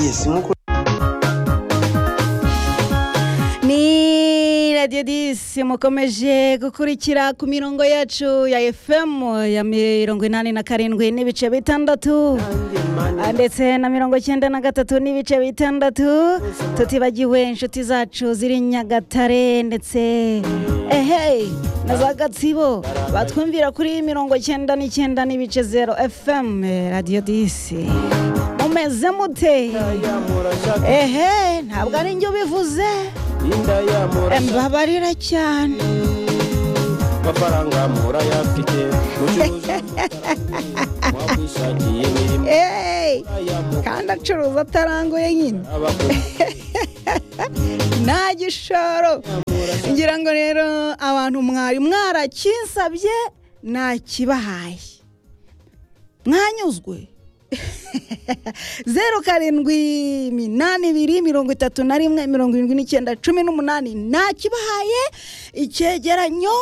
yes nk'uko ni radiyo disi mukomeje gukurikira ku mirongo yacu ya efemu ya mirongo inani na karindwi n'ibice bitandatu ndetse na mirongo icyenda na gatatu n'ibice bitandatu tutibagiwe inshuti zacu ziri nyagatare ndetse ehe na za gatsibo batwumvira kuri mirongo icyenda n'icyenda n'ibice zero efemu radiyo disi mumeze mute ehe ntabwo ari njye ubivuze mbabarira cyane amafaranga murayafite mucuruza mwakwishakiye imirimo Hey, kandi acuruza ataranguye nyine nta gishoro ngira ngo rero abantu mwari mwarakinsabye nakibahaye mwanyuzwe zeru karindwi iminani ibiri mirongo itatu na rimwe mirongo irindwi n'icyenda cumi n'umunani nakibahaye icyegeranyo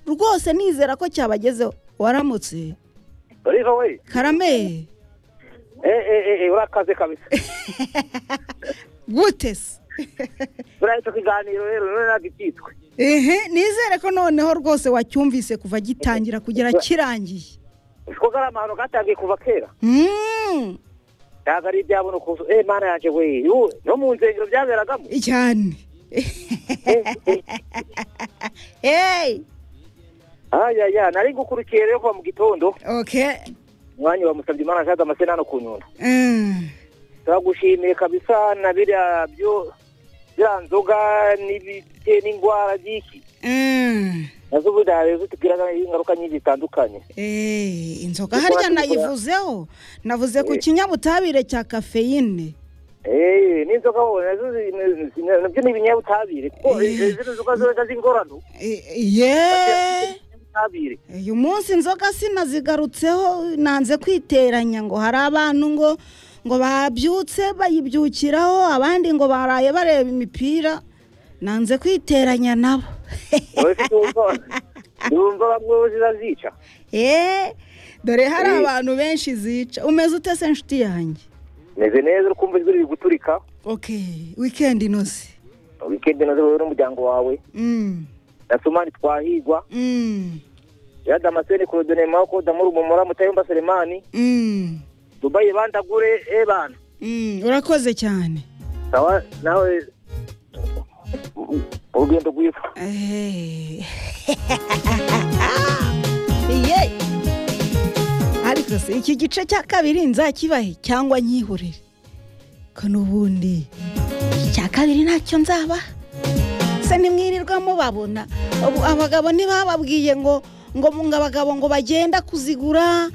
rwose nizera ko cyabagezeho waramutse oliva we karame eee urakaze kabisa gute se turahita ikiganiro rero rero ntabwo ibyitwe ehe nizere ko noneho rwose wacyumvise kuva gitangira kugera kirangiye ko ari amahano katangiye kuva kera Mm, ntabwo ari ibyabona ukuntu eee mana yanjye we yuwe no mu nsengero byaberagamo cyane hey ayaya nari gukurikiye rero kuva mu gitondo okay umwanya wamusabye imana ashaka amasenano ku nyundo Mm, turagushimiye kabisa na biriya byo biriya nzoga n'ibite n'indwara by'iki mm. nazo ubundi hari zitubwira ingaruka nyinshi zitandukanye Eh, inzoga harya nayivuzeho navuze ku kinyabutabire cya kafeyine eee n'inzoga wowe nazo zi- ni- ni- nabyo ni ibinyabutabire kuko izindi nzoga zoza z'ingorano Eh, ye ibinyabutabire uyu munsi inzoga sinazigarutseho nanze kwiteranya ngo hari abantu ngo ngo babyutse bayibyukiraho abandi ngo baraye bareba imipira nanze kwiteranya nabo uretse yumva yumva bamwe bo zizazica Eh, dore hari Eh. abantu benshi zica umeze ute se inshuti yanjye meze neza ukumva ijwi riri guturika okay wikendi inoze wikendi nazo wowe n'umuryango wawe Mm, na sumani twahigwa mm, ya damascene korodone mako damuru mumura mutayumba selemani mm, dubayi bandagure e bana mm. urakoze cyane sawa nawe urugendo rwiza Eh. Ye. ariko se iki gice cya kabiri nzakibahe cyangwa nkihurire ko n'ubundi icya kabiri ntacyo nzaba se nimwirirwa mubabona Ubu abagabo ntibababwiye ngo ngo ngo abagabo ngo bagenda kuzigura